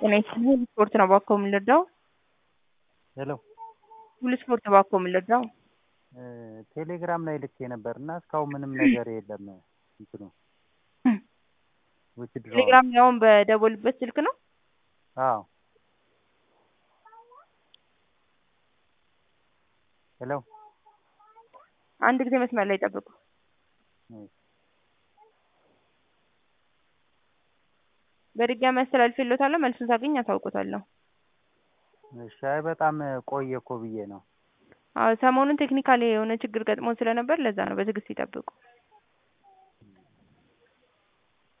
ጤና ይስጥልኝ ስፖርት ነው እባክዎ የምንረዳው? ሄሎ ሁሉ ስፖርት ነው እባክዎ የምንረዳው? ቴሌግራም ላይ ልኬ ነበር እና እስካሁን ምንም ነገር የለም እንትኑ ዊዝድሮው ቴሌግራም ላይ አሁን በደወሉበት ስልክ ነው? አዎ ሄሎ አንድ ጊዜ መስመር ላይ ጠብቁ። በድጋሚ አስተላልፌልዎታለሁ መልሱን ሳገኝ አሳውቅዎታለሁ። እሺ አይ በጣም ቆየ እኮ ብዬ ነው። አዎ ሰሞኑን ቴክኒካል የሆነ ችግር ገጥሞን ስለነበር ለዛ ነው በትዕግስት ይጠብቁ።